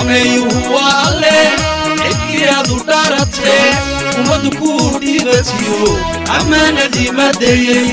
sameeyuhu waa alle cidkii aad u dharatee ummaddu kuu dhiibatiyo ammaanadii madeeyey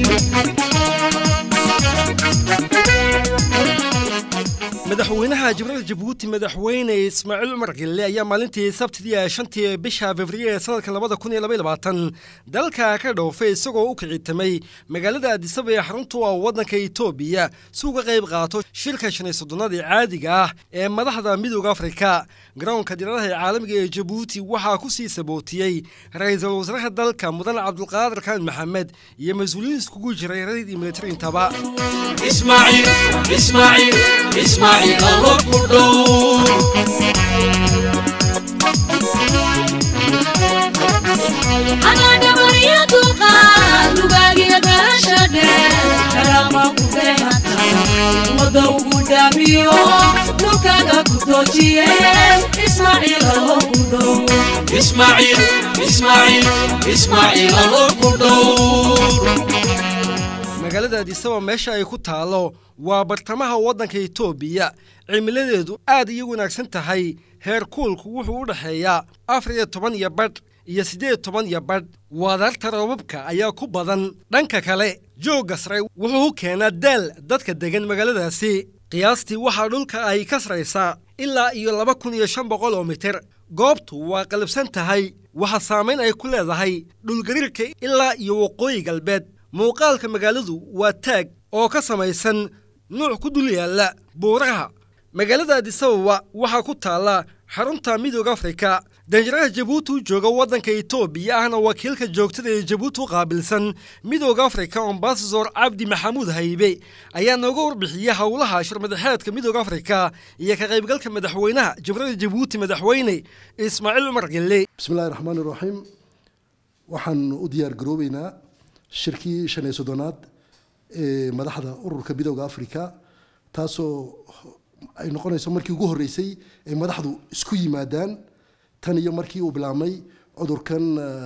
madaxweynaha jibril jabuuti madaxweyne ismaaciil cumar gille ayaa maalintii sabtidii ee shantii bisha februari ee sanadka labada kun iyo labaiy labaatan dalka ka dhoofay isagoo u kicitamay magaalada adisaba ee xaruntu ah waddanka etoobiya si uga qayb qaato shirka shan iyo soddonadii caadiga ah ee madaxda midooda afrika garoonka diiradaha ee caalamiga ee jabuuti waxaa ku sii sabootiyey ra-iisul wasaaraha dalka mudan cabdulqaadir kaan maxamed iyo mas-uuliyiin iskugu jiray radid iyo militariintaba ismaaciil ismaaciil ismaaciil allo ku dhow anadhabariya dulqaad lugaagiya garasha dheer karaama ku beehata ummadda ugu dhaamiyo dhulkaaga ku toojiye ismaaciil allo ku dhow ismaaciil ismaaciil ismaaciil allo ku dhow magaalada adisaba meesha ay ku taalo waa bartamaha waddanka etoobiya cimiladeedu aad iyo wanaagsan tahay heer kuulku wuxuu u dhexeeyaa afar iyo toban iyo badh iyo siddeed toban iyo badh waadarta roobabka ayaa ku badan dhanka kale joogga sare wuxuu u keenaa daal dadka degan magaaladaasi qiyaastii waxaa dhulka ay ka saraysaa ilaa iyo laba kun iyo shan boqol oo mitir goobtu waa qalabsan tahay waxaa saamayn ay ku leedahay dhulgariirka ilaa iyo waqooyi galbeed muuqaalka magaaladu waa taag oo ka samaysan nuuc ku dul yaalla buuraha magaalada adisababa waxaa ku taalla xarunta midooda afrika danjaraha jabuuti u jooga waddanka etoobiya ahna wakiilka joogtada ee jabuuti u qaabilsan midooda afrika ambasador cabdi maxamuud haybe ayaa nooga warbixiyey howlaha shirmadaxeedka midooda afrika iyo ka qaybgalka madaxweynaha jibrada jabuuti madaxweyne ismaaciil cumar gelle bismillahi raxmaani raxiim waxaan u diyaar garoobeynaa shirkii shan iyo soddonaad ee madaxda ururka midooda afrika taasoo ay noqonayso markii ugu horreysay ay madaxdu isku yimaadaan tan iyo markii uu bilaabmay cudurkan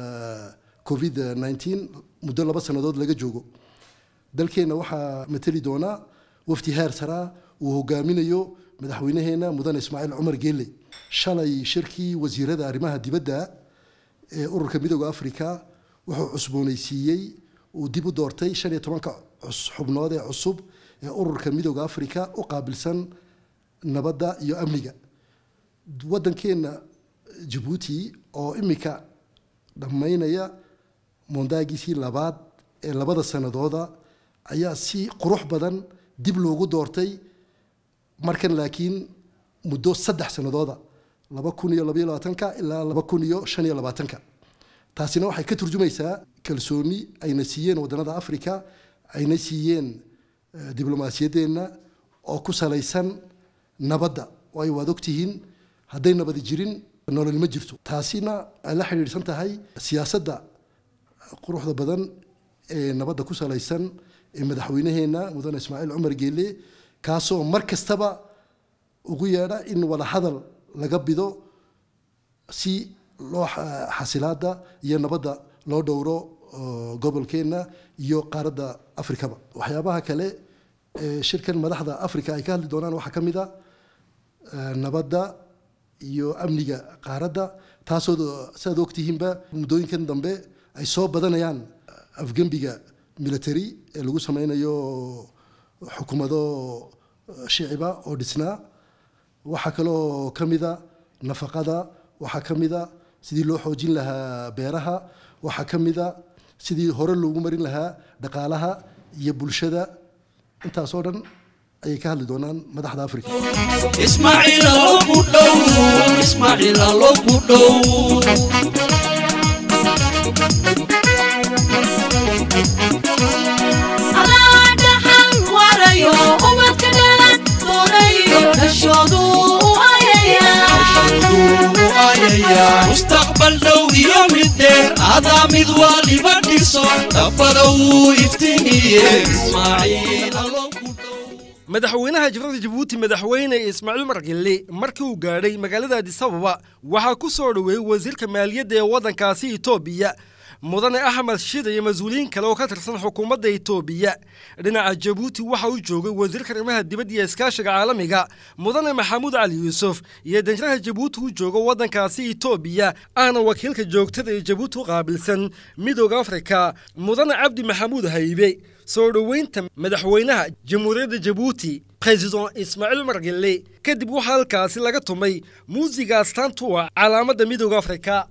covid nneteen muddo laba sannadood laga joogo dalkeenna waxaa mateli doonaa wafdi heer saraa uu hogaaminayo madaxweynaheena mudan ismaaciil cumar geelle shalay shirkii wasiirada arrimaha dibadda ee ururka midooda afrika wuxuu cusboonaysiiyey uu dib u doortay shan iyo tobanka xubnood ee cusub ee ururka midooda afrika u qaabilsan nabadda iyo amniga waddankeenna jabuuti oo imika dhammaynaya mondaagiisii labaad ee labada sanadooda ayaa si qurux badan dib loogu doortay markan laakiin muddo saddex sanadooda laba kun iyo labaiyo labaatanka ilaa laba kun iyo shan iyo labaatanka taasina waxay ka turjumaysaa kalsooni ayna siiyeen waddanada africa ayna siiyeen diblomaasiyaddeenna oo ku salaysan nabadda waayo waad ogtihiin hadday nabadi jirin nolol ma jirto taasina ay la xidhiidhsan tahay siyaasadda quruxda badan ee nabadda ku salaysan ee madaxweynaheenna mudane ismaaciil cumar geelle kaasoo mar kastaba ugu yeedha in wada hadal laga bido si loo xasilaada iyo nabadda loo dhowro gobolkeenna iyo qaaradda afrikaba waxyaabaha kale ee shirkan madaxda africa ay ka hadli doonaan waxaa ka mid a nabadda iyo amniga qaaradda taasoo siaad ogtihiinba muddooyinkan dambe ay soo badanayaan afgembiga military ee lagu sameynayo xukuumado shiciba oo dhisnaa waxaa kaloo ka mida nafaqada waxaa ka mida sidii loo xoojin lahaa beeraha waxaa ka mida sidii hore loogu marin lahaa dhaqaalaha iyo bulshada intaasoo dhan ayay ka hadli doonaan madaxda africa ismaaciil allo ku dhow ismaaciil allo ku dhow adaa dhaxal warayo ubadka dhalan doonayo dhashoodu u ayaya mustaqbal dhow iyo mid dheer adaa mid waliba dhiso dabada wuu iftiimiye ismaaciil allo ku dhow madaxweynaha jibrada jabuuti madaxweyne ismaaciil cumar gelle markii uu gaadhay magaalada adisababa waxaa ku soo dhoweeyey wasiirka maaliyadda ee waddankaasi etoobiya mudane axmed shida iyo mas-uuliyiin kale oo ka tirsan xukuumadda itoobiya dhinaca jabuuti waxa uu joogay wasiirka arrimaha dibadda iyo iskaashiga caalamiga mudane maxamuud cali yuusuf iyo danjiraha jabuuti u jooga waddankaasi itoobiya ahna wakiilka joogtada ee jabuuti u qaabilsan midooda afrika mudane cabdi maxamuud haybe soo dhoweynta madaxweynaha jamhuuriyadda jabuuti president ismaaciil margelle kadib waxaa halkaasi laga tumay muusiga astaantu ah calaamadda midooda afrika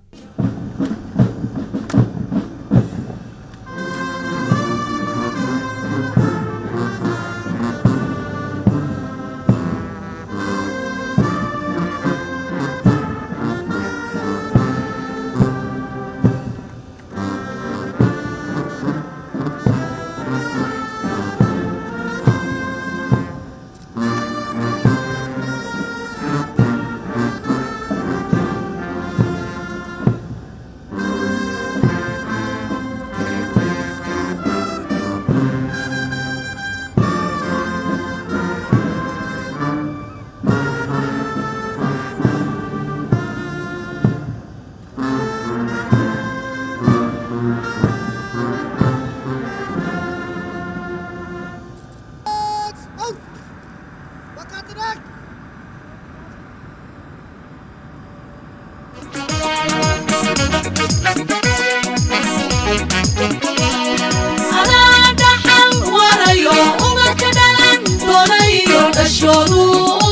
Anaa dhaxal warayo umadka dhalan doonayo dhashoodu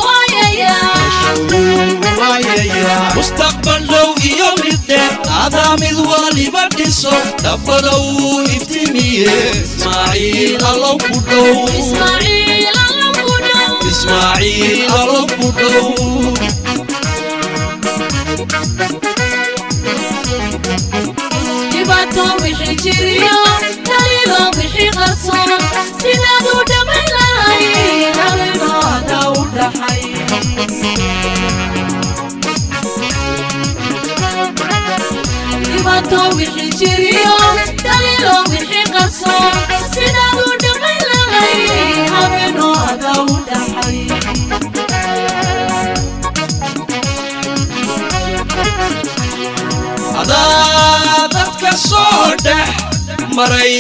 waayaya mustaqbal dhow iyo mid dheer adaa mid waliba dhiso dhabbada uu iftimiye ismaaciil allow ku dhow Ismaaciil alla ku dhow ismaaciil allow ku dhow dhibaato wixii jiriyo daliilo wixii qarsoon sidaad u dhammayn lahayd habeenooda u dhaxay dhibaato wixii jiriyo daliilo wixii qarsoon sidaad u dhammayn lahayd habeenooda u dhaxay adaa dadka soo dhex maray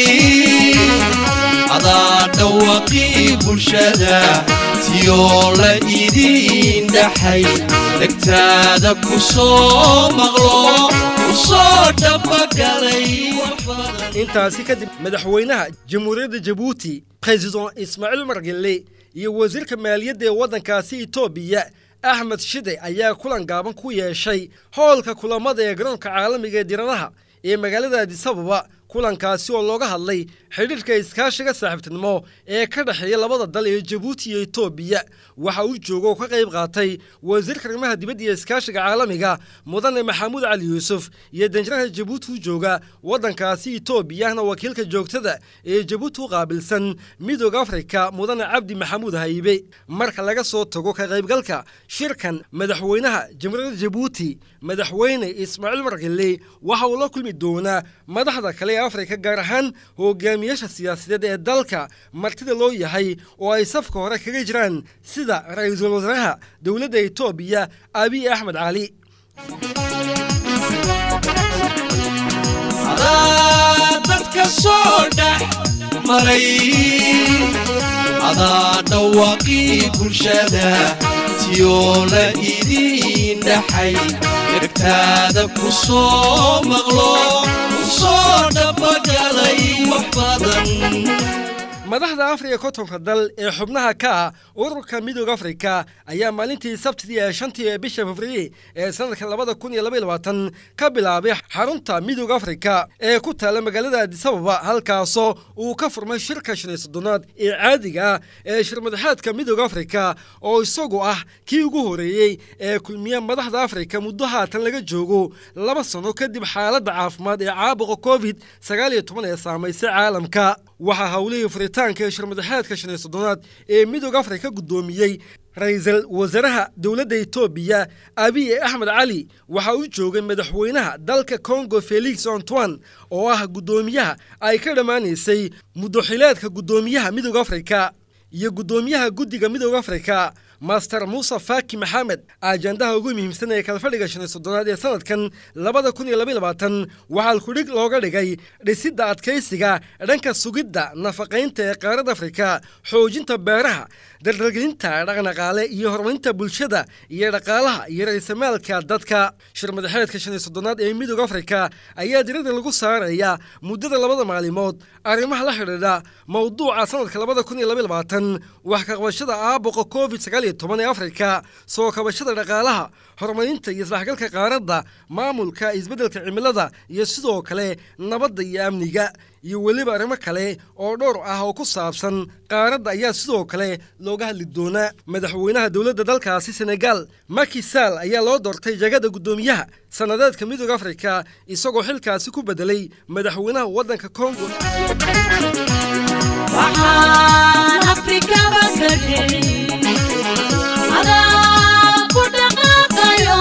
adaa dhawaqii bulshada tiyoo la idiin dhaxay dhegtaada ku soo maqlo ku soo dhabagalay wax badan intaasi kadib madaxweynaha jamhuuriyadda jabuuti president ismaaciil margelle iyo wasiirka maaliyadda ee waddankaasi itoobiya axmed shide ayaa kulan gaaban ku yeeshay howlka kulamada ee garoonka caalamiga ee diradaha ee magaalada adisababa kulankaasi oo looga hadlay xidhiirka iskaashiga saaxiibtinimo ee ka dhexeeya labada dal ee jabuuti iyo itoobiya waxa uu jooga oo ka qayb qaatay wasiirka arrimaha dibadda iyo iskaashiga caalamiga mudane maxamuud cali yuusuf iyo danjiraha jabuuti u jooga waddankaasi itoobiyahna wakiilka joogtada ee jabuuti u qaabilsan midooda afrika mudane cabdi maxamuud haybe marka laga soo tago ka qaybgalka shirkan madaxweynaha jamhuuriyadda jabuuti madaxweyne ismaaciil margelle waxa uu la kulmi doonaa madaxda kale ee afrika gaar ahaan hogaamiyaasha siyaasadeed ee dalka martida loo yahay oo ay safka hore kaga jiraan sida ra-iisul wasaaraha dowladda itoobiya abiy axmed cali adaa dadka soo dhex maray adaa dhawaqii bulshada tiyoo la idiin dhaxay dhegtaada ku soo maqlo ku soo dhabagalay wax badan madaxda afrika kontonka dal ee xubnaha ka ah ururka midooda afrika ayaa maalintii sabtidii ee shantii ee bisha februari ee sanadka labada kun iyo labaiyo labaatan ka bilaabay xarunta midooda afrika ee ku taala magaalada adisababa halkaasoo uu ka furmay shirka shan iyo soddonaad ee caadiga ah ee shirmadaxeedka midooda afrika oo isagu ah kii ugu horeeyey ee kulmiya madaxda afrika muddo haatan laga joogo laba sano kadib xaaladda caafimaad ee caabuqa covid sagaal iyo toban ee saamaysay caalamka waxaa howlihii furitaanka ee shirmadaxeedka shan iyo soddonaad ee midooda afrika guddoomiyey ra-iisul wasaaraha dowladda itoobiya abiy axmed cali waxa uu joogay madaxweynaha dalka congo felix antoine oo ah guddoomiyaha ay ka dhammaanaysay muddoxileedka guddoomiyaha midooda afrika iyo guddoomiyaha guddiga midooda afrika master muuse faaki maxamed ajandaha ugu muhiimsan ee kalfadhiga shan iyo soddonaad ee sanadkan labada kun iyo labaiy labaatan waxaa alkudhig looga dhigay dhisidda adkaysiga dhanka sugidda nafaqaynta ee qaaradda afrika xoojinta beeraha dardalgelinta dhaqnaqaale iyo horumarinta bulshada iyo dhaqaalaha iyo ra-iisamaalka dadka shir madaxeedka shan iyo soddonaad ee midooda afrika ayaa diradda lagu saaraya muddada labada maalimood arrimaha la xidhiidha mowduuca sanadka labada kun iyo labaiy labaatan wax ka qabashada aabuqa covid sagaal iyo toban ee afrika soo kabashada dhaqaalaha horumarinta iyo isdhexgalka qaaradda maamulka isbeddelka cimilada iyo sidoo kale nabadda iyo amniga iyo weliba arrimo kale oo dhowr ah oo ku saabsan qaaradda ayaa sidoo kale looga hadli doonaa madaxweynaha dowladda dalkaasi senegal maki sall ayaa loo doortay jagada guddoomiyaha sannadeedka midooda afrika isagoo xilkaasi ku bedelay madaxweynaha waddanka kongo waxaan afrikaba ka dhicin adaa ku dhaqaaqayo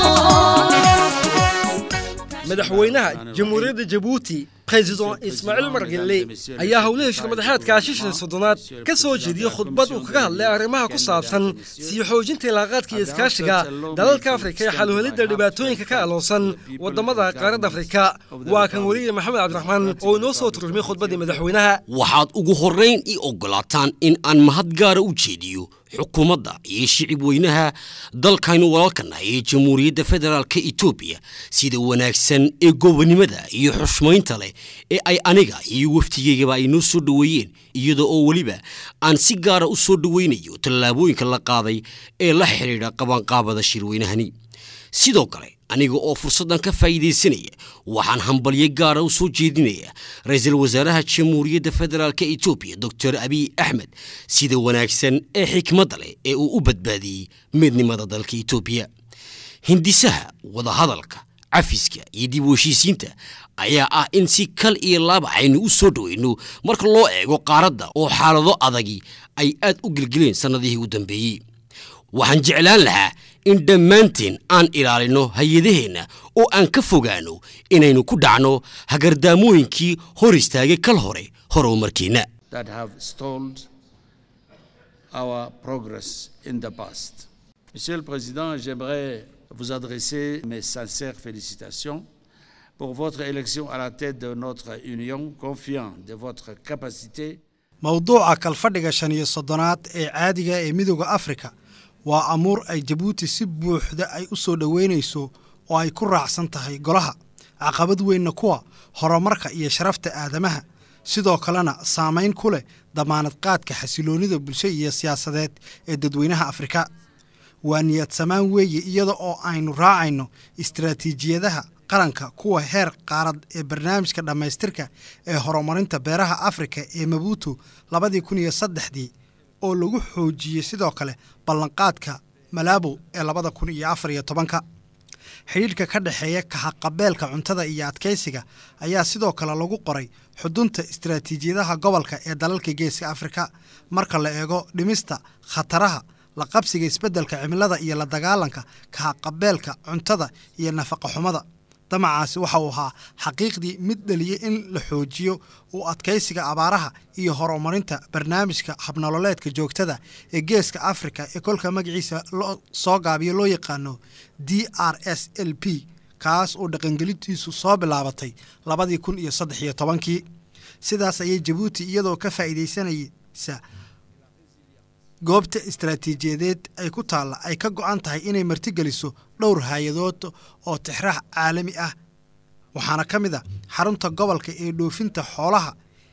madaxweynaha jamhuuriyadda jabuuti president ismaaciil margelle ayaa howlihii shirmadaxeedka shishan soddonaad ka soo jeediyey khudbad uu kaga hadlay arrimaha ku saabsan sii xoojinta ilaaqaadka iyo iskaashiga dalalka afrika ee xaluhelidda dhibaatooyinka ka aloosan waddamada qaaradda afrika waa kan weliye maxamed cabdiraxmaan oo inoo soo turjumay khudbaddii madaxweynaha waxaad ugu horrayn ii oggolaataan in aan mahad gaara u jeediyo xukuumadda iyo shicib weynaha dalkaynu walaalkanahay ee jamhuuriyadda federaalka etoobiya sida wanaagsan ee gobonnimada iyo xushmaynta leh ee ay aniga iyo waftigeygaba ay noo soo dhoweeyeen iyada oo weliba aan si gaara u soo dhoweynayo tallaabooyinka la qaaday ee la xidhiidha qabanqaabada shirweynahani sidoo kale aniga oo fursaddan ka faa'iidaysanaya waxaan hambalyo gaara u soo jeedinaya ra-iisul wasaaraha jamhuuriyadda federaalk etoobiya doctor abiy axmed sida wanaagsan ee xikmadda leh ee uu u badbaadiyey midnimada dalka etoobiya hindisaha wadahadalka cafiska iyo dib u heshiisiinta ayaa ah in si kal iyo laaba aynu u soo dhoweyno marka loo eego qaaradda oo xaalado adagi ay aad u gelgeleen sannadihii u dambeeyey waxaan jeclaan lahaa in dhammaanteen aan ilaalino hay-adaheenna oo aan ka fogaano inaynu ku dhacno hagardaamooyinkii hor istaagay kal hore horumarkeenna that have stalled our progress in the past. Monsieur le Président, j'aimerais vous adresser mes sincères félicitations pour votre élection à la tête de notre Union, confiant de votre capacité mowduuca kalfadhiga shan iyo soddonaad ee caadiga ee midooda afrika waa amuur ay jabuuti si buuxda ay u soo dhoweynayso oo ay ku raacsan tahay golaha caqabad weynna kuwa horumarka iyo sharafta aadamaha sidoo kalena saamayn ku leh damaanad qaadka xasiloonnida bulsho iyo siyaasadeed ee dadweynaha afrika waa niyad samaan weeye iyada oo aynu raacayno istaraatiijiyadaha qaranka kuwa heer qaarad ee barnaamijka dhammaystirka ee horumarinta beeraha afrika ee mabuutu labadii kun iyo saddexdii oo lagu xoojiyey sidoo kale ballanqaadka malaabo ee labada kun iyo afar iyo tobanka xidhiidhka ka dhexeeya kahaqabeelka cuntada iyo adkaysiga ayaa sidoo kale lagu qoray xudunta istaraatiijiyadaha gobolka ee dalalka geeska afrika marka la eego dhimista khataraha la qabsiga isbeddelka cimilada iyo la dagaalanka kahaqabeelka cuntada iyo nafaqaxumada damacaasi waxa uu ahaa xaqiiqdii mid dhaliyey in la xoojiyo u adkaysiga abaaraha iyo horumarinta barnaamijka habnololeedka joogtada ee geeska afrika ee kolka magaciisa loo soo gaabiyo loo yaqaano d r s l p kaas oo dhaqangelintiisu soo bilaabatay labadii kun iyo saddex iyo tobankii sidaas ayay jabuuti iyadoo ka faa'iidaysanaysa goobta istaraatiijiyadeed ay ku taalla ay ka go'an tahay inay martigeliso dhowr hay-adood oo tixraax caalami ah waxaana ka mid a xarunta gobolka ee dhoofinta xoolaha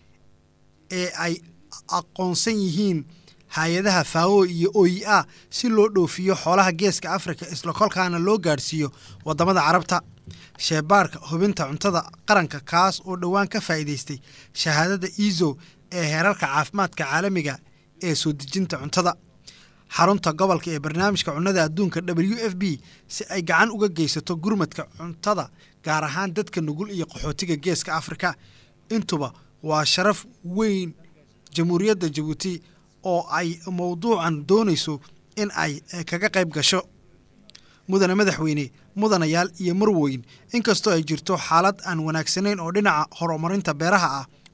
ee ay aqoonsan yihiin hay-adaha faawo iyo oyi a si loo dhoofiyo xoolaha geeska afrika isla kolkaana loo gaadhsiiyo waddamada carabta sheebaarka hubinta cuntada qaranka kaas oo dhowaan ka faa'iidaystay shahaadada iiso ee heerarka caafimaadka caalamiga ee soo dejinta cuntada xarunta gobolka ee barnaamijka cunnada adduunka w f b si ay gacan uga geysato gurmadka cuntada gaar ahaan dadka nugul iyo qaxootiga geeska afrika intuba waa sharaf weyn jamhuuriyadda jabuuti oo ay mowduucan doonayso in ay kaga qayb gasho mudane madaxweyne mudanayaal iyo marweyn inkastoo ay jirto xaalad aan wanaagsanayn oo dhinaca horumarinta beeraha ah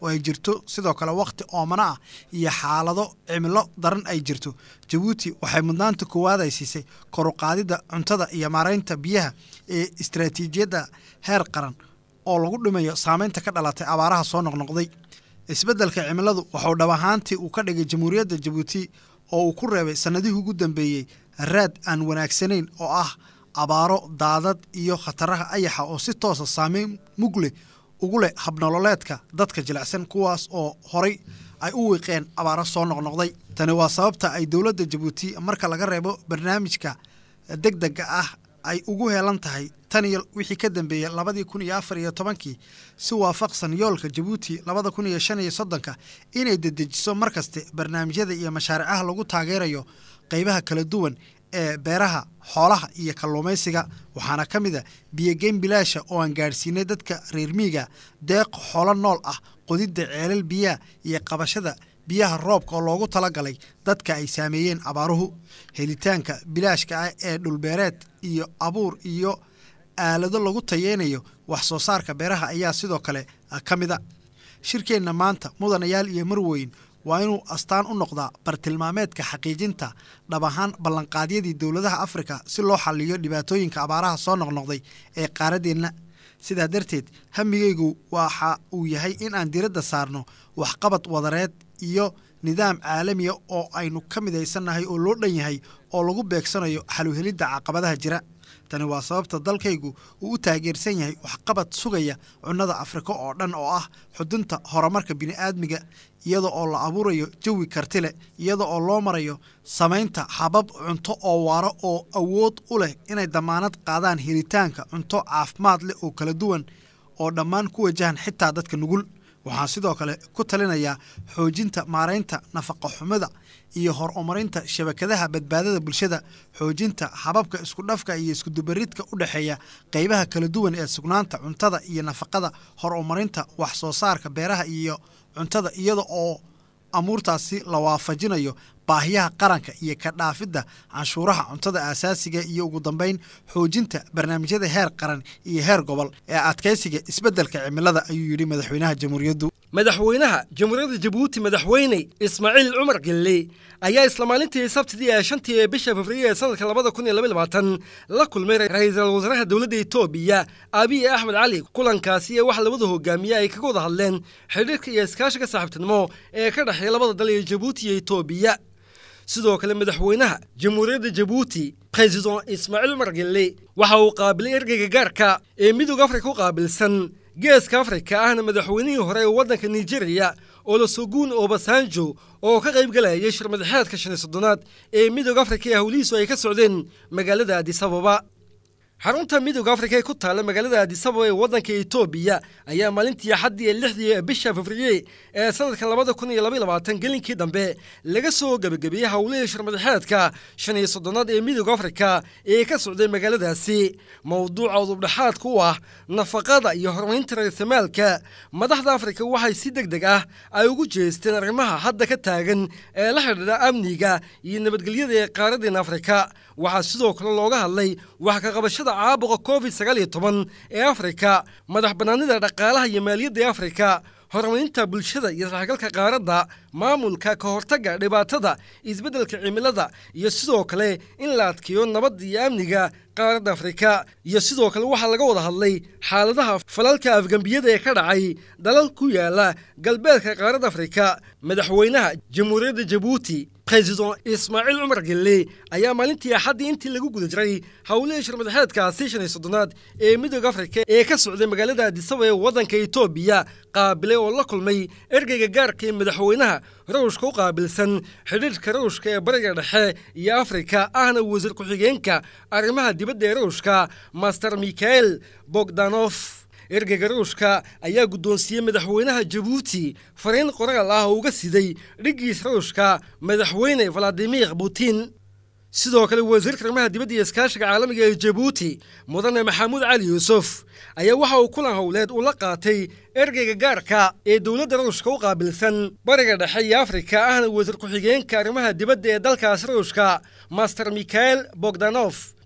oo ay jirto sidoo kale wakhti oomana ah iyo xaalado cimilo daran ay jirto jabuuti waxay mudnaanta koowaad ay siisay koruqaadidda cuntada iyo maaraynta biyaha ee istaraatiijiyadda heer qaran oo lagu dhimayo saameynta ka dhalatay abaaraha soo noqnoqday isbeddelka cimiladu waxuu dhab ahaantii uu ka dhigay jamhuuriyadda jabuuti oo uu ku reebay sannadihii ugu dambeeyey raad aan wanaagsanayn oo ah abaaro daadad iyo khataraha ayaxa oo si toosa saameyn mug leh ugu leh habnololeedka dadka jilicsan kuwaas oo horay ay u wiiqeen abaaro soo noqnoqday tani waa sababta ay dowladda jabuuti marka laga reebo barnaamijka deg dega ah ay ugu heelan tahay tan iyo wixii ka dambeeyey labadii kun iyo afar iyo tobankii si waafaqsan yoolka jabuuti labada kun iyo shan iyo soddonka inay dedejiso mar kaste barnaamijyada iyo mashaaricaha lagu taageerayo qeybaha kala duwan ee beeraha xoolaha iyo kalluumaysiga waxaana ka mid a biyogeyn bilaasha oo aan gaadhsiinay dadka reer miiga deeq xoolo nool ah qodidda ceelal biyaha iyo qabashada biyaha roobka oo loogu talagalay dadka ay saameeyeen abaaruhu helitaanka bilaashka ah ee dhulbeereed iyo abuur iyo aalado lagu tayeynayo wax soo saarka beeraha ayaa sidoo kale ka mid a shirkeenna maanta mudanayaal iyo marweyn waa inuu astaan u noqdaa bartilmaameedka xaqiijinta dhab ahaan ballanqaadyadii dowladaha afrika si loo xaliyo dhibaatooyinka abaaraha soo noqnoqday ee qaaraddeenna sidaa darteed hamigaygu waxa uu yahay in aan diradda saarno waxqabad wadareed iyo nidaam caalamiya oo aynu ka midaysannahay oo loo dhan yahay oo lagu beegsanayo xaluhelidda caqabadaha jira tani waa sababta dalkaygu uu u taageersan yahay waxqabad sugaya cunnada afrika oo dhan oo ah xudunta horumarka bini'aadmiga iyada oo la abuurayo jawi karti leh iyada oo loo marayo samaynta habab cunto oo waaro oo awood u leh inay damaanad qaadaan helitaanka cunto caafimaad leh oo kala duwan oo dhammaan ku wajahan xitaa dadka nugul waxaan sidoo kale ku talinayaa xoojinta maaraynta nafaqa xumida iyo horumarinta shabakadaha badbaadada bulshada xoojinta hababka iskudhafka iyo iskudubaridka u dhexeeya qeybaha kala duwan ee sugnaanta cuntada iyo nafaqada horumarinta wax soo saarka beeraha iyo cuntada iyada oo amuurtaasi la waafajinayo baahiyaha qaranka iyo ka dhaafidda canshuuraha cuntada aasaasiga iyo ugu dambeyn xoojinta barnaamijyada heer qaran iyo heer gobol ee adkaysiga isbeddelka cimilada ayuu yidhi madaxweynaha jamhuuriyaddu madaxweynaha jamhuuriyadda jabuuti madaxweyne ismaaciil cumar gelle ayaa isla maalintii sabtidii ee shantii ee bisha february ee sanadka labada kun iyo laba iyo labaatan la kulmay ra-iisul wasaaraha dowladda etoobiya abiy axmed cali kulankaasi ee waxa labada hogaamiye ay kaga wada hadleen xidhiirka iyo iskaashiga saaxiibtinimo ee ka dhexeeya labada dal ee jabuuti iyo etoobiya sidoo kale madaxweynaha jamhuuriyadda jabuuti president ismaaciil cumar gelle waxa uu qaabilay ergeyga gaarka ee midooda afrika u qaabilsan geeska afrika ahna madaxweynihii hore ee waddanka nigeriya olosogun obasanjo oo ka qayb galayay shirmadaxeedka shan iyo soddonaad ee midooda afrika ee howlihiisu ay ka socdeen magaalada adisababa xarunta midooda afrika ee ku taalla magaalada adisababa ee waddanka etoobiya ayaa maalintii axaddii ee lixdii bisha februye ee sanadka labada kun iyo laba iyo labaatan gelinkii dambe laga soo gebagabeeyey howlihii shirmadaxeedka shan iyo soddonaad ee midooda afrika ee ka socday magaaladaasi mowduuca udubdhexaadka u ah nafaqada iyo horumarinta raisamaalka madaxda afrika waxay si deg deg ah ay ugu jeesteen arrimaha hadda ka taagan ee la xidhiidha amniga iyo nabadgelyada ee qaaradeena afrika waxaa sidoo kale looga hadlay wax ka qabashada caabuqa covid sagaal iyo toban ee afrika madax bannaanida dhaqaalaha iyo maaliyadda ee afrika horumarinta bulshada iyo saxgalka qaaradda maamulka ka hortagga dhibaatada isbeddelka cimilada iyo sidoo kale in la adkeeyo nabadda iyo amniga qaaradda afrika iyo sidoo kale waxaa laga wada hadlay xaaladaha falalka afgembiyada ee ka dhacay dalal ku yaala galbeedka qaaradda afrika madaxweynaha jamhuuriyadda jabuuti president ismaaciil cumar gelle ayaa maalintii axaddii intii lagu guda jiray howlihii shirmadaxeedkaasi shan iyo soddonaad ee midooda afrika ee ka socday magaalada adisaba ee waddanka etoobiya qaabilay oo la kulmay ergeyga gaarka ee madaxweynaha rawshka u qaabilsan xidhiirhka rawshka ee bariga dhexe iyo afrika ahna wasiir ku-xigeenka arrimaha dibadda ee rawshka master mikhael bogdanof ergeyga rawshka ayaa guddoonsiiyey madaxweynaha jabuuti fariin qoraal ah oo uga siday dhiggiis rawshka madaxweyne valadimir putin sidoo kale wasiirka arrimaha dibadda iyo iskaashiga caalamiga ee jabuuti mudane maxamuud cali yuusuf ayaa waxa uu kulan howleed uu la qaatay ergeyga gaarka ee dowladda rawshka u qaabilsan bariga dhexe iyo afrika ahna wasiir ku-xigeenka arrimaha dibadda ee dalkaas rawshka master mikhael bogdanof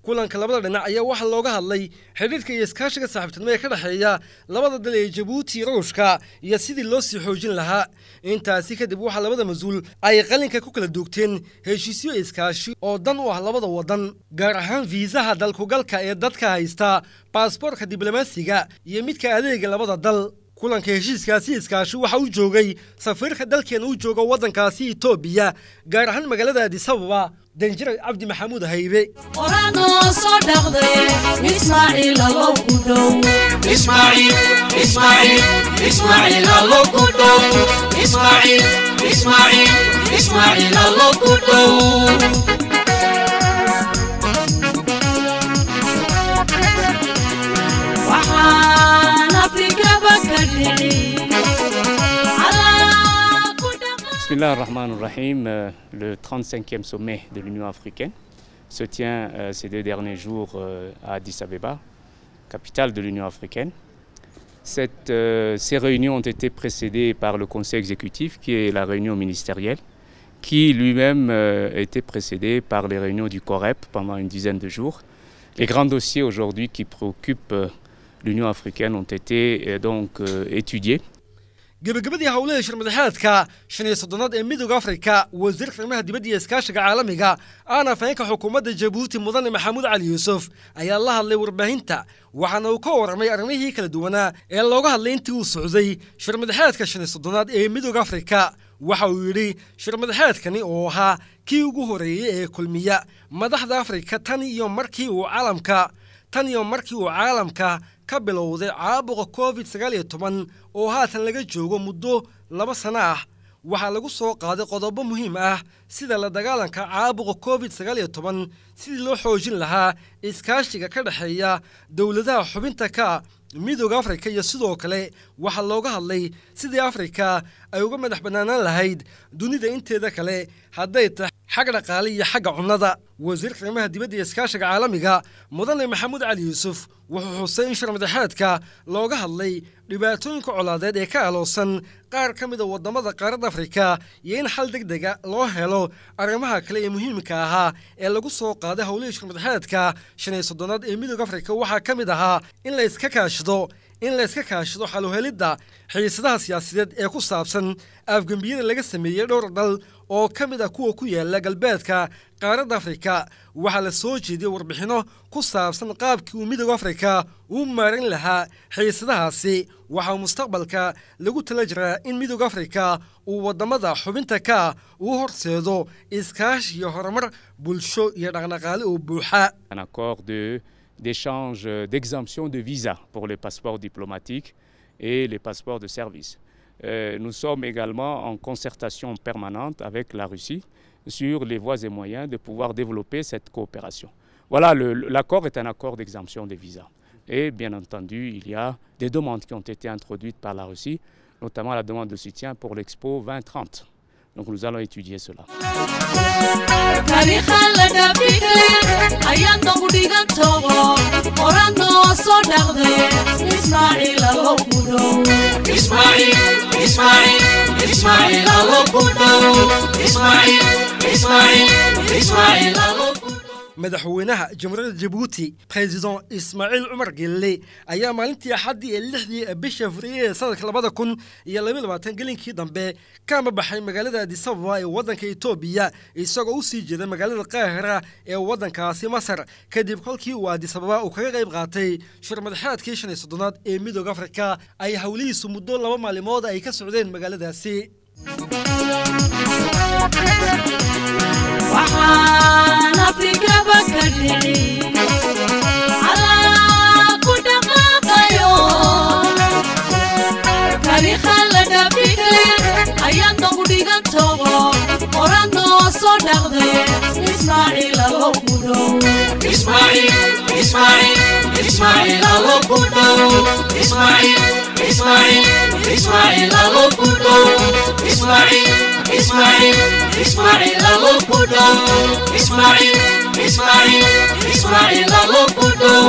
kulanka labada dhinac ayaa waxaa looga hadlay xidhiidhka iyo iskaashiga saaxiibtinimo ee ka dhexeeya labada dal ee jabuuti iyo ruushka iyo sidii loo sii xoojin lahaa intaasi kadib waxaa labada mas-uul ay qalinka ku kala duugteen heshiisyo iskaashi oo dan u ah labada waddan gaar ahaan fiisaha dalkugalka ee dadka haysta baasboortka diblomaasiga iyo midka adeega labada dal kulanka heshiiskaasi iskaashi waxa uu joogay safiirka dalkeena u jooga waddankaasi etoobiya gaar ahaan magaalada adisababa danjire cabdi maxamuud haybe qoranoo soo dhaqday ismaaciil allow ku dhow Ismail, Ismail, Ismail allo ku dhow Ismail, Ismail, Ismail allo ku dhow waxaan afrikaba ka dhicin calaa ku dhaqan Bismillah ar-Rahman ar-Rahim, euh, le 35e sommet de l'Union africaine se tient euh, ces deux derniers jours euh, à Addis Abeba, capitale de l'Union africaine. Cette, euh, ces réunions ont été précédées par le Conseil exécutif, qui est la réunion ministérielle, qui lui-même euh, a été précédé par les réunions du COREP pendant une dizaine de jours. Les grands dossiers aujourd'hui qui préoccupent euh, l'Union africaine ont été euh, donc euh, étudiés gebagabadii howlaha shirmadaxeedka shan iyo soddonaad ee midooda afrika wasiirka arrimaha dibadda iyo iskaashiga caalamiga aana afhayeenka xukuumadda jabuuti mudane maxamuud cali yuusuf ayaa la hadlay warbaahinta waxaana uu ka warramay arrimihii kala duwanaa ee looga hadlay intii uu socday shirmadaxeedka shan iyo soddonaad ee midooda afrika waxa uu yidhi shirmadaxeedkani oo ahaa kii ugu horeeyey ee kulmiya madaxda afrika tan iyo markii uu caalamka tan iyo markii uu caalamka ka bilowday caabuqa covid sagaal iyo toban oo haatan laga joogo muddo laba sano ah waxaa lagu soo qaaday qodobo muhiim ah sida la dagaalanka caabuqa covid sagaal iyo toban sidii loo xoojin lahaa iskaashiga ka dhexeeya dowladaha xubinta ka midooda afrika iyo sidoo kale waxaa looga hadlay sidii afrika ay uga madax bannaanaan lahayd dunida inteeda kale hadday tahay xag dhaqaale iyo xagga cunnada wasiirka arrimaha dibadda iyo iskaashiga caalamiga mudane maxamuud cali yuusuf wuxuu xusay in shirmadaxeedka looga hadlay dhibaatooyinka colaadeed ee ka aloosan qaar ka mida waddamada qaaradda afrika iyo in xal deg dega loo helo arrimaha kale ee muhiimka ahaa ee lagu soo qaaday howlihii shirmadaxeedka shan iyo soddonaad ee midooda afrika waxaa ka mid ahaa in la iska kaashado in la iska kaashado xaluhelidda xiisadaha siyaasadeed ee ku saabsan afgembiyada laga sameeyey dhowr dal oo ka mid ah kuwa ku yaala galbeedka qaaradda afrika waxaa la soo jeediyey warbixinno ku saabsan qaabkii uu midooda afrika uu maarin lahaa xiisadahaasi waxaa mustaqbalka lagu tala jiraa in midooda afrika uu waddamada xubinta ka uu horseedo iskaashi iyo horumar bulsho iyo dhaqdhaqaale oo buuxa un accord de- d'échange euh, d'exemption de visa pour les passeports diplomatiques et les passeports de service. Euh, nous sommes également en concertation permanente avec la Russie sur les voies et moyens de pouvoir développer cette coopération. Voilà, le- le- l'accord est un accord d'exemption des visas. Et bien entendu, il y a des demandes qui ont été introduites par la Russie, notamment la demande de soutien pour l'Expo 2030. Donc nous allons étudier cela. taariikha la dhaafigay ayaan nagu dhigan tago qoran noo soo dhaqday ismaaciil allow ku dhow Ismail, Ismail, Ismail allo ku dhow Ismail, Ismail, Ismail allo ku dhow madaxweynaha jamhuuriyadda jabuuti president ismaaciil cumar gelle ayaa maalintii axaddii ee lixdii bisha furiye ee sanadka labada kun iyo labaiy labaatan gelinkii dambe ka amabaxay magaalada adisababa ee waddanka etoobiya isagoo u sii jeeda magaalada qaahira ee waddankaasi masar kadib kolkii uu adisababa uu kaga qayb qaatay shirmadaxeedkii shan iyo soddonaad ee midooda afrika ay howlihiisu muddo laba maalimood ay ka socdeen magaaladaasi waxaan afrikaba ka dhicin calaa ku dhaqaaqayo taariikha la dhaafigay ayaan nagu dhigan tago qoran noo soo dhaqday ismaaciil allow ku dhow Ismail, Ismail, Ismail allo ku dhow Ismail, Ismail, Ismail allo ku dhow Ismail, Ismail, Ismail allo ku dhow Ismail, Ismail, Ismail allo ku dhow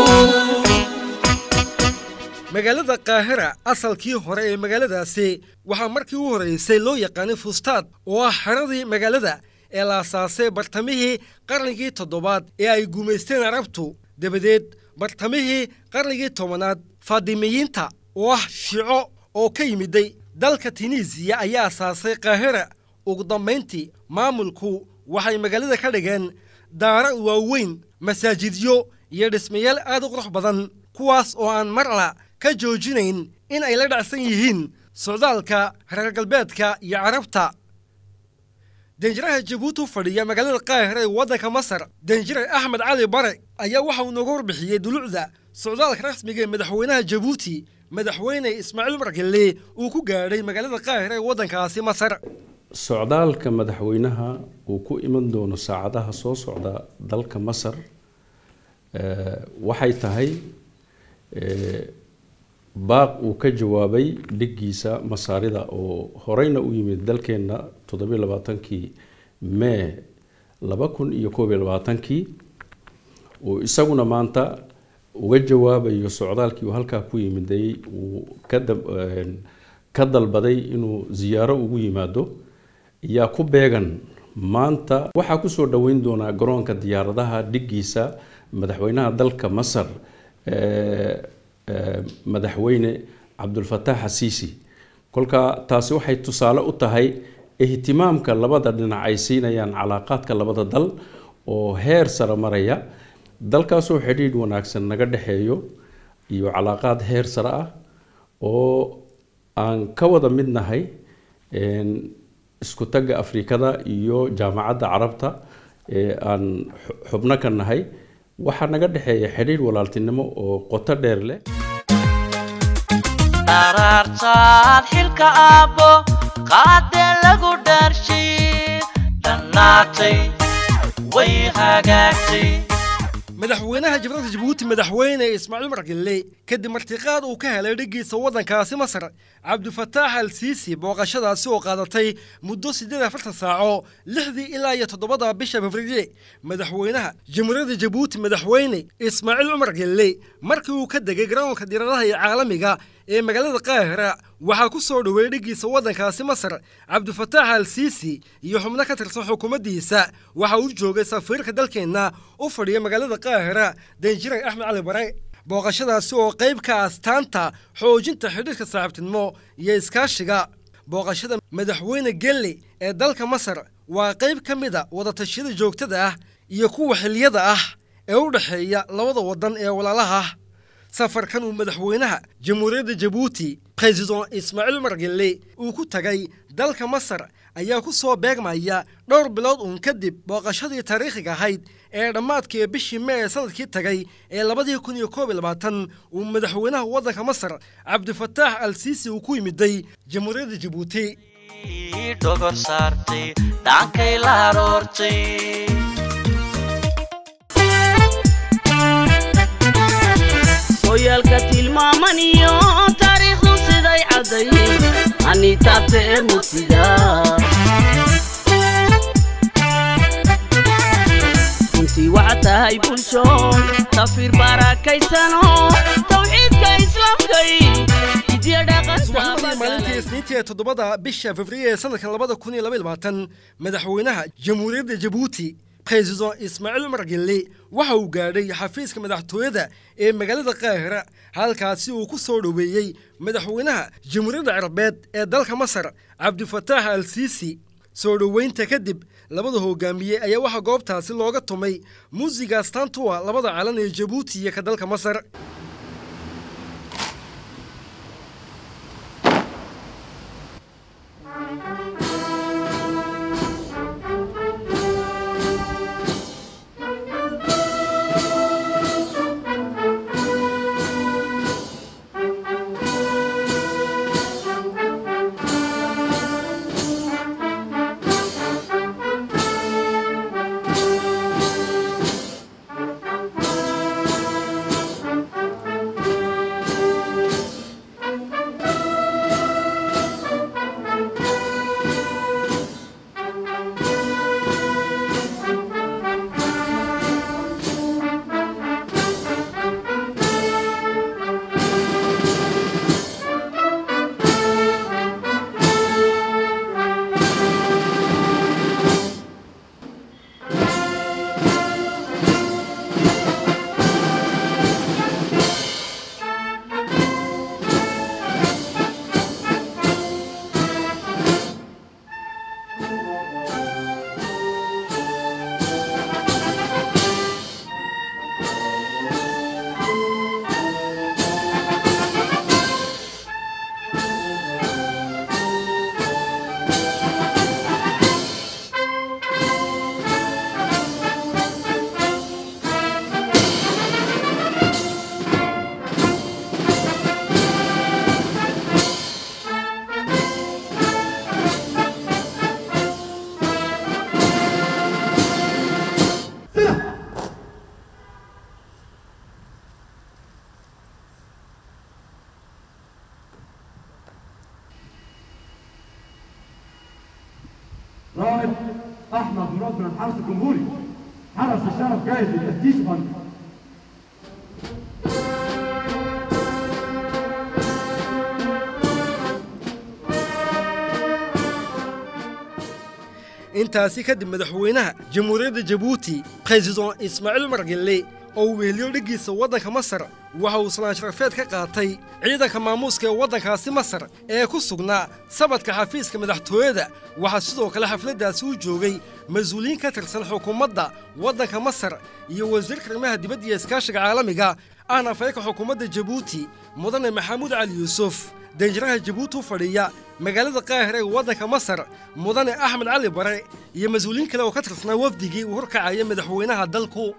magaalada qaahira asalkii hore ee magaaladaasi waxaa markii u horeysay loo yaqaanay fustaad oo ah xeradii magaalada ee la asaasay bartamihii qarnigii toddobaad ee ay gumaysteen carabtu dabadeed bartamihii qarnigii tobanaad faadimiyiinta oo ah shiico oo ka yimiday dalka tunisiya ayaa asaasay kaahira ugu dambayntii maamulku waxay magaalada ka dhigeen daaro waaweyn masaajidyo iyo dhismayaal aad u qurux badan kuwaas oo aan marla ka joojinayn in ay la dhacsan yihiin socdaalka reer galbeedka iyo carabta danjiraha jabuuti u fadhiya magaalada qaahira ee waddanka masar danjire axmed cali bare ayaa waxa uu nooga warbixiyey dulucda socdaalka rasmiga ee madaxweynaha jabuuti madaxweyne ismaaciil margelle uu ku gaadhay magaalada qaahira ee waddankaasi masar socdaalka madaxweynaha uu ku iman doono saacadaha soo socda dalka masar waxay tahay baaq uu ka jawaabay dhiggiisa masaarida oo horeyna u yimid dalkeenna toddobiyo labaatankii mee laba kun iyo koob iyo labaatankii uu isaguna maanta uga jawaabayo socdaalkii uu halkaa ku yimiday uu ka dalbaday inuu ziyaaro ugu yimaado ayaa ku beegan maanta waxaa kusoo dhoweyn doonaa garoonka diyaaradaha dhiggiisa madaxweynaha dalka masar madaxweyne cabdulfataax xasiisi kolka taasi waxay tusaale u tahay ihtimaamka labada dhinac ay siinayaan calaaqaadka labada dal oo heer sare maraya dalkaasoo xidhiidh wanaagsan naga dhexeeyo iyo calaaqaad heer sare ah oo aan ka wada mid nahay isku tagga afrikada iyo jaamacadda carabta ee aan xubno ka nahay waxaa naga dhexeeya xidhiidh walaaltinimo oo qoto dheer leh dharaartaad xilka aabbo qaadee lagu dhaarshiid dhannaatay way hagaagtay madaxweynaha jamhuuriyadda jabuuti madaxweyne ismaaciil margelle kadib martiqaad uu ka helay dhiggiisa waddankaasi masar cabdifataax al siisi booqashadaasi oo qaadatay muddo siddeed afartan saaco lixdii ilaa iyo toddobada bisha februarye madaxweynaha jamhuuriyadda jabuuti madaxweyne ismaaciil cumar gelle markii uu ka degay garoonka diiradaha ee caalamiga ee magaalada qaahira waxaa ku soo dhoweeyey dhiggiisa waddankaasi masar cabdifataax al siisi iyo xubno ka tirsan xukuumaddiisa waxa uu joogay safiirka dalkeenna u fadhiya magaalada qaahira danjiray axmed cali bare booqashadaasi oo qayb ka astaanta xoojinta xidhiirka saaxiibtinimo iyo iskaashiga booqashada madaxweyne gelle ee dalka masar waa qayb ka mid a wadatashyada joogtada ah iyo kuwa xiliyada ah ee u dhexeeya labada waddan ee walaalaha ah safarkan uu madaxweynaha jamhuuriyadda jabuuti president ismaaciil margelle uu ku tagay dalka masar ayaa ku soo beegmaya dhowr bilood uun kadib booqashadii taariikhiga ahayd ee dhammaadkii bishii mee ee sanadkii tagay ee labadii kun iyo koob iyo labaatan uu madaxweynaha waddanka masar cabdifataax al siisi uu ku yimiday jamhuuriyadda jabuuti dhogor saartay dhankay la haroortay hoyaalka tilmaaman iyo taariikhdu siday cadday anitaabta ee mugtida runtii waxaa tahay bulshoon tafiir barakaysanoo tawxiidka islaamkay idiyo subaxnimadii maalintii isniintii ee toddobada bisha february ee sanadka labada kun iyo laba iyo labaatan madaxweynaha jamhuuriyadda jabuuti president ismaaciil cumar gelle waxa uu gaadhay xafiiska madaxtooyada ee magaalada qaahira halkaasi uu ku soo dhoweeyey madaxweynaha jamhuuriyadda carabeed ee dalka masar cabdifataax al siisi soo dhoweynta kadib labada hogaamiye ayaa waxaa goobtaasi looga tumay muusiga astaantuwa labada calan ee jabuuti iyo ka dalka masar احمد مراد من الحرس الجمهوري حرس الشرف جاهز للتفتيش يا فندم intaasi kadib madaxweynaha jamhuuriyadda jabuuti president ismaaciil margelle oo uu weheliyo dhiggiisa waddanka masar waxa uu salaan sharafeed ka qaatay ciidanka maamuuska ee waddankaasi masar ee ku sugnaa sabadka xafiiska madaxtooyada waxaa sidoo kale xafladdaasi u joogay mas-uuliyiin ka tirsan xukuumadda waddanka masar iyo wasiirka arrimaha dibadda iyo iskaashiga caalamiga ahna afayka xukuumadda jabuuti mudane maxamuud cali yuusuf danjiraha jabuuti u fadhiya magaalada qaahira ee waddanka masar mudane axmed cali bare iyo mas-uuliyiin kale oo ka tirsanaa wafdigii uu horkacaya madaxweynaha dalku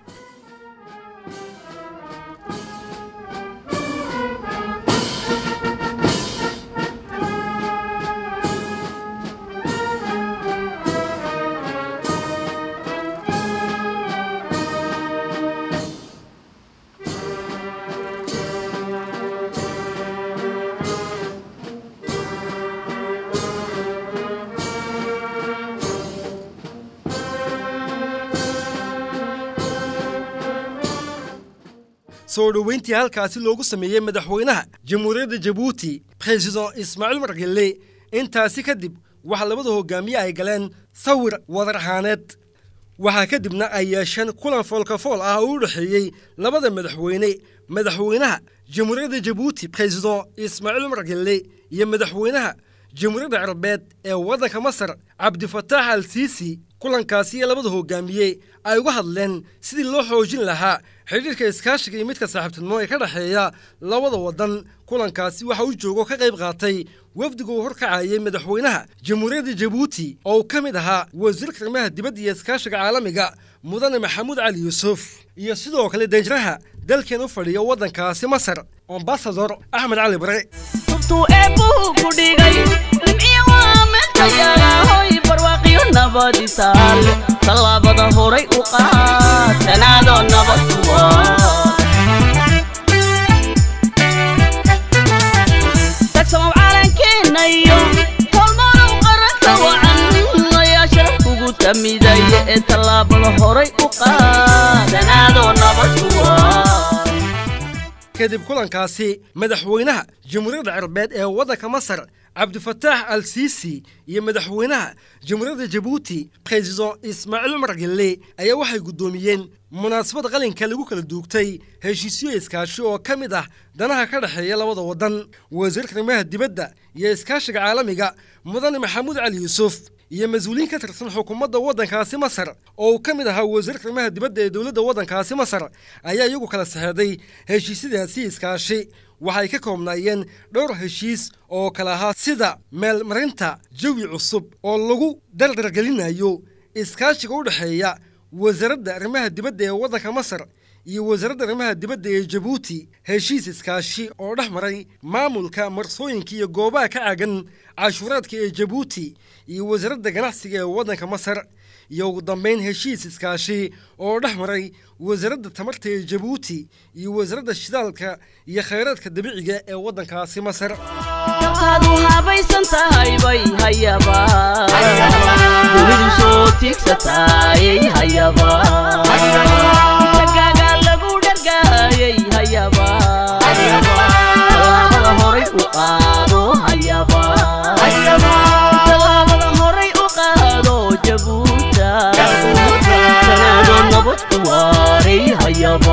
soo dhoweyntii halkaasi loogu sameeyey madaxweynaha jamhuuriyadda jabuuti president ismaaciil margelle intaasi kadib waxaa labada hogaamiye ay galeen sawir wadar ahaaneed waxaa kadibna ay yeesheen kulan foolkafool ah oo u dhexeeyey labada madaxweyne madaxweynaha jamhuuriyadda jabuuti president ismaaciil margelle iyo madaxweynaha jamhuuriyadda carabeed ee waddanka masar cabdifataax al siisi kulankaasi iyo labada hogaamiye ay uga hadleen sidii loo xoojin lahaa xidhiirka iskaashiga iyo midka saaxiibtinimo ee ka dhexeeya labada waddan kulankaasi waxa uu joogo ka qayb qaatay wafdiga uu horkacayay madaxweynaha jamhuuriyadda jabuuti oo uu ka mid ahaa wasiirka arrimaha dibadda iyo iskaashiga caalamiga mudane maxamuud cali yuusuf iyo sidoo kale danjiraha dalkeen u fadhiya waddankaasi masar ambasador axmed cali bare tubtuu eebbuhu ku dhigay nimciya waa meeltayaalahoy barwaaqiyo nabadi taale tallaabada horay u qaad tanaadoo nabad kuwa tagsamow caalankeena iyo tolmanow qaranka wacan ayaa sharaf kugu tamidaya ee tallaabada horay u qaad tanaadoo nabad kuwa kadib kulankaasi madaxweynaha jamhuuriyadda carabeed ee waddanka masar cabdifataax al siisi iyo madaxweynaha jamhuuriyadda jabuuti president ismaaciil margelle ayaa waxay guddoomiyeen munaasabad qalinka lagu kala duugtay heshiisyo iskaashi oo ka mid ah danaha ka dhexeeya labada waddan wasiirka arrimaha dibadda iyo iskaashiga caalamiga mudane maxamuud cali yuusuf iyo mas-uuliyiin ka tirsan xukuumadda waddankaasi masar oo uu ka mid ahaa wasiirka arrimaha dibadda ee dowladda waddankaasi masar ayaa iyagu kala saxeeday heshiisyadaasi iskaashi waxay ka koobnaayeen dhowr heshiis oo kale ahaa sida meelmarinta jawi cusub oo lagu dardargelinayo iskaashiga u dhexeeya wasaaradda arrimaha dibadda ee waddanka masar iyo wasaaradda arrimaha dibadda ee jabuuti heshiis iskaashi oo dhex maray maamulka marsooyinka iyo goobaha ka caagan cashuuraadka ee jabuuti iyo wasaaradda ganacsiga ee waddanka masar iyo ugu dambayn heshiis iskaashi oo dhex maray wasaaradda tamarta ee jabuuti iyo wasaaradda shidaalka iyo khayraadka dabiiciga ee waddankaasi masar dalkaad u habaysan tahay bay hayaba dunidu soo tiigsataayay hayaba tagaaga lagu dhargaayay hayaba tallaabada horay u qaado hayaba tallaabada horay u qaado jabuuta tanaado nabad ku waaray hayaba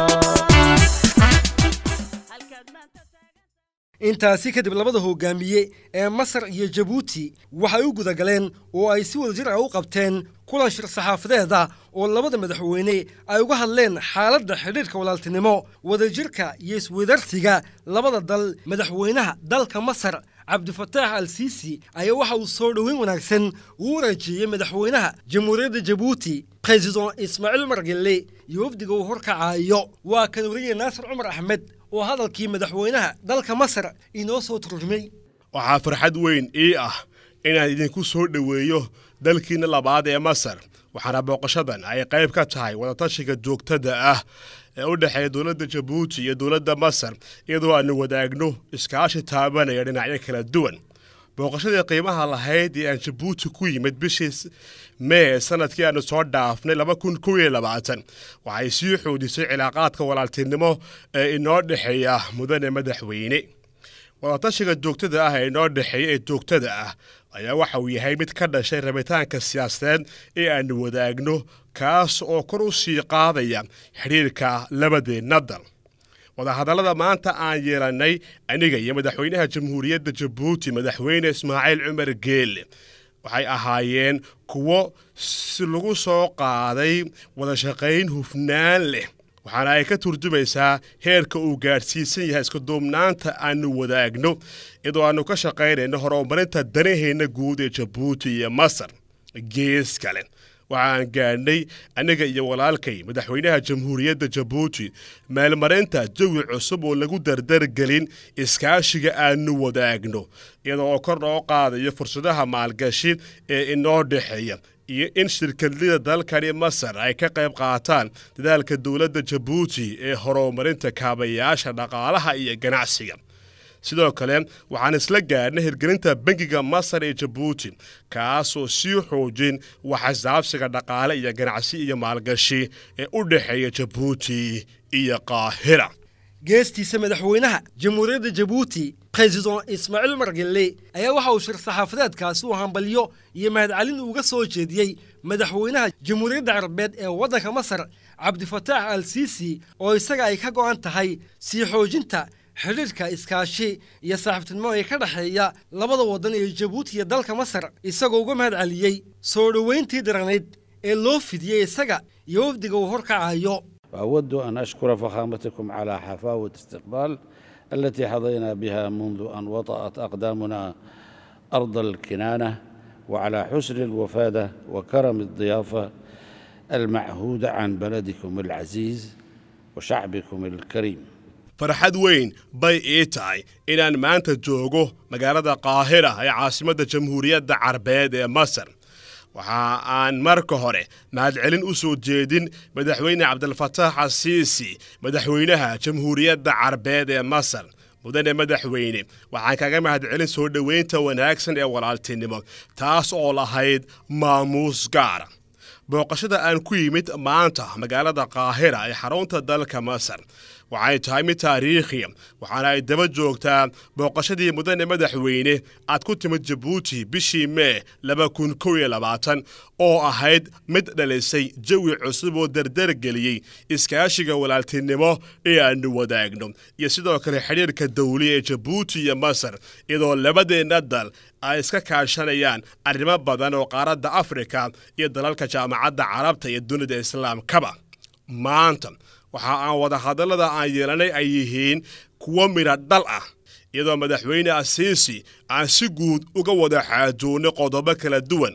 intaasi kadib labada hogaamiye ee masar iyo jabuuti waxay u gudagaleen oo ay si wadajir ah u qabteen kulan shir saxaafadeed ah oo labada madaxweyne ay uga hadleen xaaladda xidhiirka walaaltinimo wadajirka iyo isweydarsiga labada dal madaxweynaha dalka masar cabdifataax al siisi ayaa waxa uu soo dhoweyn wanaagsan uu waraajiyey madaxweynaha jamhuuriyadda jabuuti president ismaaciil margelle iyo wafdiga uu horkacayo waa kan wariye naasir cumar axmed oo hadalkii madaxweynaha dalka masar inoo soo turjumay waxaa farxad weyn ii ah inaan idinku soo dhoweeyo dalkiinna labaad ee masar waxaana booqashadan ay qayb ka tahay wadatashiga joogtada ah ee u dhexeeya dowladda jabuuti iyo dowladda masar iyadoo aanu wadaagno iskaashi taabanaya dhinacyo kala duwan booqashadii qiimaha lahayd ee aan jabuuti ku yimid bishii mee sanadkii aanu soo dhaafnay laba kun kow iyo labaatan waxay sii xoojisay cilaaqaadka walaaltinimo ee inoo dhexeeya mudane madaxweyne wadatashiga joogtada ah ee inoo dhexeeya ee joogtada ah ayaa waxa uu yahay mid ka dhashay rabitaanka siyaasadeed ee aanu wadaagno kaas oo kor u sii qaadaya xidhiirka labadeenna dal wadahadallada maanta aan yeelannay aniga iyo madaxweynaha jamhuuriyadda jabuuti madaxweyne ismaaciil cumar geelle waxay ahaayeen kuwo si lagu soo qaaday wadashaqayn hufnaan leh waxaana ay ka turjumaysaa heerka uu gaadhsiisan yahay iskuduubnaanta aanu wadaagno iyadoo aanu ka shaqaynayno horumarinta danaheenna guud ee jabuuti iyo masar gees kale waxaan gaadhnay aniga iyo walaalkay madaxweynaha jamhuuriyadda jabuuti meelmarinta jawi cusub oo lagu dardargelin iskaashiga aanu wadaagno iyadoo oo kor loo qaadayo fursadaha maalgashi ee inoo dhexeeya iyo in shirkadlida dalkani masar ay ka qayb qaataan dadaalka dowladda jabuuti ee horumarinta kaabayaasha dhaqaalaha iyo ganacsiga sidoo kale waxaan isla gaadhnay hirgelinta bangiga masar ee jabuuti kaasoo sii xoojin waxxisaabsiga dhaqaale iyo ganacsi iyo maalgashi ee u dhexeeya jabuuti iyo qaahira geestiisa madaxweynaha jamhuuriyadda jabuuti president ismaaciil margelle ayaa waxa uu shir saxaafadeedkaasi u hambalyo iyo mahadcelin uga soo jeediyey madaxweynaha jamhuuriyadda carabeed ee waddanka masar cabdifataax al siisi oo isaga ay ka go'an tahay sii xoojinta xidhiirka iskaashi iyo saaxiibtinimo ee ka dhexeeya labada waddan ee jabuuti iyo dalka masar isagoo uga mahad celiyey soo dhoweyntii daranayd ee loo fidiyey isaga iyo wafdiga uu horkacayo وأود أن أشكر فخامتكم على حفاوة استقبال التي حظينا بها منذ أن وطأت أقدامنا أرض الكنانة وعلى حسن الوفادة وكرم الضيافة المعهودة عن بلدكم العزيز وشعبكم الكريم farxad weyn bay ii tahay inaan maanta joogo magaalada qaahira ee caasimadda jamhuuriyadda carbeed ee masar waxa aan marka hore mahadcelin u soo jeedin madaxweyne cabdilfataax asiisi madaxweynaha jamhuuriyadda carbeed ee masar mudane madaxweyne waxaan kaga mahadcelin soo dhoweynta wanaagsan ee walaaltinimo taas oo lahayd maamuus gaara booqashada aan ku yimid maanta magaalada qaahira ee xarunta dalka masar waxay tahay mid taariikhiya waxaana ay daba joogtaa booqashadii mudane madaxweyne aad ku timid jabuuti bishii mee laba kun kow iyo labaatan oo ahayd mid dhalisay jawi cusub oo dardargeliyey iskaashiga walaaltinimo ee aanu wadaagno iyo sidoo kale xidhiirka dawli ee jabuuti iyo masar iyadoo labadeenna dal ay iska kaashanayaan arrimo badan oo qaaradda afrika iyo dalalka jaamacadda carabta iyo dunida islaamkaba maanta waxa aan wadahadallada aan yeelanay ay yihiin kuwo midha dhal ah iyadoo madaxweyne asiisi aan si guud uga wada xaajoonnay qodobo kala duwan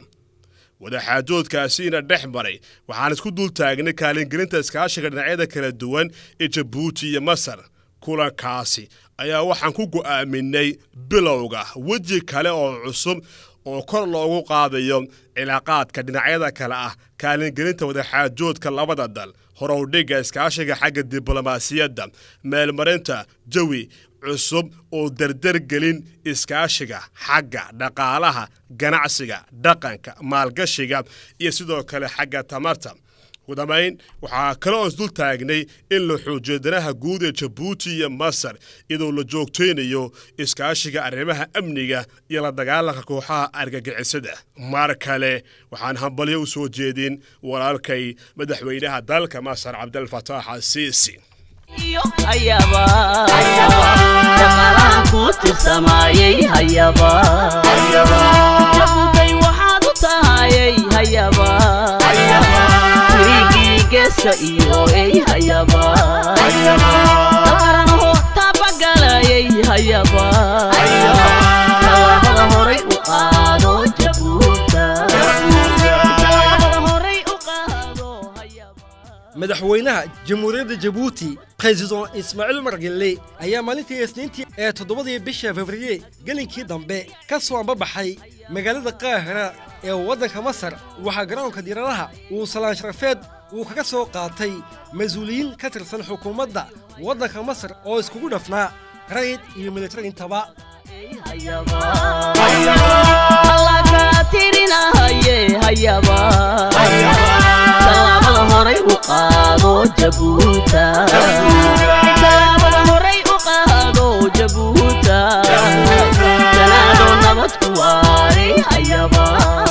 wadaxaajoodkaasiina dhex maray waxaan isku dul taagnay kaalingelinta iskaashiga dhinacyada kala duwan ee jabuuti iyo masar kulankaasi ayaa waxaan ku go'aaminay bilowga weji kale oo cusub oo kor loogu qaadayo cilaaqaadka dhinacyada kale ah kaalingelinta wadaxaajoodka labada dal horowdhigga iskaashiga xagga diblomaasiyadda meelmarinta jawi cusub oo dardargelin iskaashiga xagga dhaqaalaha ganacsiga dhaqanka maalgashiga iyo sidoo kale xagga tamarta udamayn waxaa kale oo isdul taagnay in la xoojiyo danaha guud ee jabuuti iyo masar iyadoo la joogtaynayo iskaashiga arrimaha amniga iyo la dagaalanka kooxaha argagixisada mar kale waxaan hambalyo u soo jeedin walaalkay madaxweynaha dalka masar cabdilfataax asiisi hayaba shaqaalaha ku tirsamayey hayaba jabuutay waxaad u tahayey hayaba wiigii geeska iyo ey hayaba daqaranaho taabagalayey hayaba tallaabada horay u qaado jabuuta tallaabada horay u qaado madaxweynaha jamhuuriyadda jabuuti president ismaaciil margelle ayaa maalintii isniintii ee toddobadii bisha februye gelinkii dambe ka soo ambabaxay magaalada qaahira ee waddanka masar waxaa garoonka diiradaha uu salaan sharafeed uu kaga soo qaatay mas-uuliyiin ka tirsan xukuumadda waddanka masar oo iskugu dhafnaa rayid iyo militari intaba hayaba alla kaa tirinahaye hayaba tallaabada horay u qaado jabuuta tallaabada horay u qaado jabuuta janaado nabad ku waari hayaba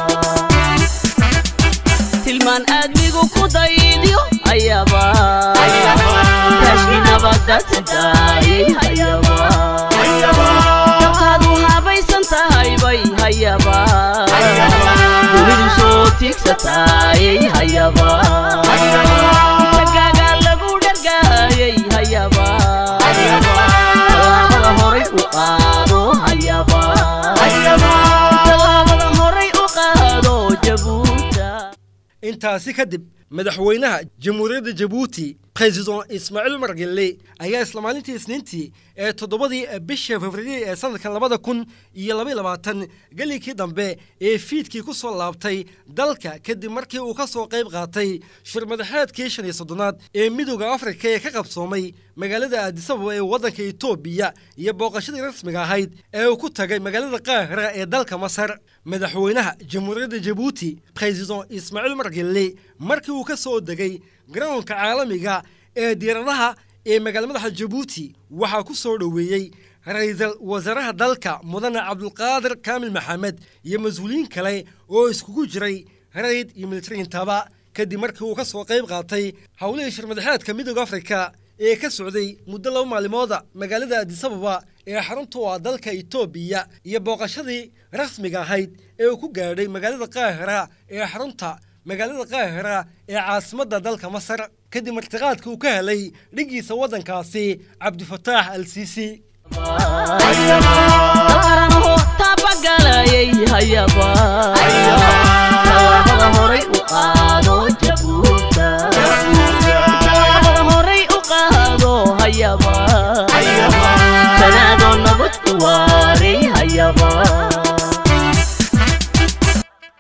tilmaan aadmigu ku daydyo hayaba taashki nabadda tidaayay hayaba dabkaad u habaysan tahay bay hayaba dunidu soo tiigsataayay hayaba tagaaga lagu dhargaayay hayaba tallaabada horay u qaado hayaba tallaabada horay u qaado jabuuta intaasi kadib madaxweynaha jamhuuriyadda jabuuti president ismaaciil umar gelle ayaa isla maalintii isniintii ee toddobadii bisha februari ee sanadkan labada kun iyo labaiy labaatan gelikii dambe ee fiidkii ku soo laabtay dalka kadib markii uu ka soo qayb qaatay shirmadaxeedkii shan iyo soddonaad ee midooda afrika ee ka qabsoomay magaalada aadisababa ee waddanka etoobiya iyo booqashadii rasmiga ahayd ee uu ku tagay magaalada qaahira ee dalka masar madaxweynaha jamhuuriyadda jabuuti president ismaaciil umar gelle markii uu ka soo degay garoonka caalamiga ee diiradaha ee magaala madaxa jabuuti waxaa ku soo dhoweeyey ra-iisul wasaaraha dalka mudane cabdulqaadir kaamil maxamed iyo mas-uuliyiin kale oo iskugu jiray rayd iyo militariintaba kadib markii uu ka soo qayb qaatay howlihii shirmadaxeedka midooda afrika ee ka socday muddo laba maalmooda magaalada adisababa ee xarunta u ah dalka etoobiya iyo booqashadii rasmiga ahayd ee uu ku gaadhay magaalada qaahira ee xarunta magaalada qaahira ee caasimadda dalka masar kadib martiqaadka uu ka helay dhiggiisa waddankaasi cabdifataax al siisi dalkaranaho taabagalayay hayaba